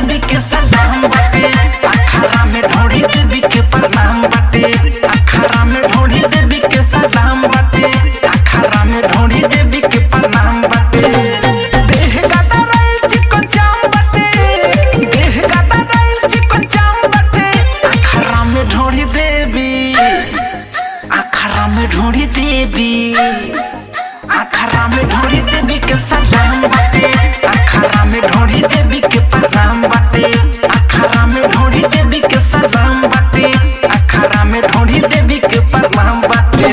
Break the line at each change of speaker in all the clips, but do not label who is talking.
देवी के सलाम बाटे अखाड़ा में ढोड़ी देवी के प्रणाम बाटे अखाड़ा में ढोड़ी देवी के सलाम बाटे अखाड़ा में ढोड़ी देवी के प्रणाम बाटे देह गाता रही चिकन चाम बाटे देह गाता रही चिकन चाम बाटे अखाड़ा में ढोड़ी देवी अखाड़ा में ढोड़ी देवी अखाड़ा में ढोड़ी देवी के सलाम बाटे अखाड़ा में ढोड़ी देवी के प्रणाम बाटे अखाड़ा में ढोड़ी देवी के सलाम बाटे अखाड़ा में ढोड़ी देवी के प्रणाम बाटे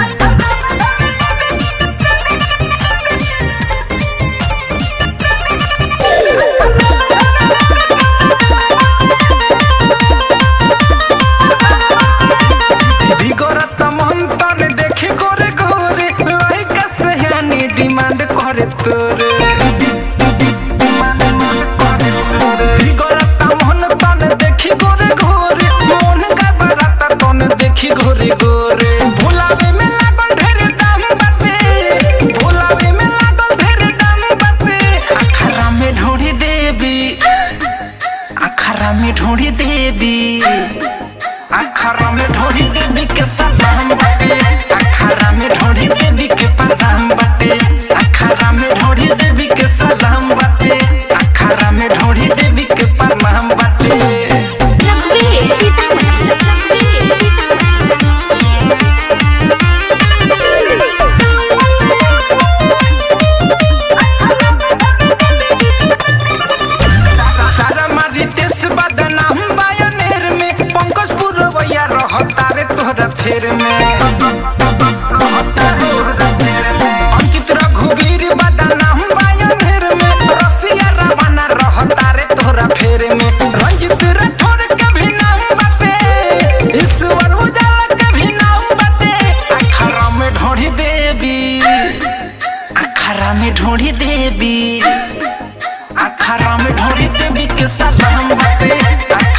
बिगड़त मन तन देखी गोरे गोरे लइका सयानी डिमांड करे तोरे बिगड़त मन तन देखी गोरे गोरे मन का बरात तन देखी गोरे गोरे भुलावे में लागल ढेर दाम बाटे भुलावे में लागल ढेर दाम बाटे अखरा में ढोड़ी देवी अखरा में ढोड़ी देवी अखाड़ा में ढोरी देवी के सलाम बाटे अखाड़ा में ढोरी देवी के प्रणाम बाटे अखाड़ा में ढोरी देवी के सलाम बाटे अखाड़ा में ढोरी देवी के प्रणाम बाटे
रघुवीर सीतामढ़ी रघुवीर
सारा मारी देश बदनाम बायनेर में पंकज पुरवैया रहता रे तोहरा फेर में अंकित रघुवीर बदनाम बायनेर में रसिया रवाना रहता रे तोहरा फेर में रंजित राठौर के भी नाम बाटे ईश्वर उजाला के भी नाम बाटे अखाड़ा में ढोड़ी देवी अखाड़ा में ढोड़ी देवी अखाड़ा में ढोरी देवी के सलाम बाटे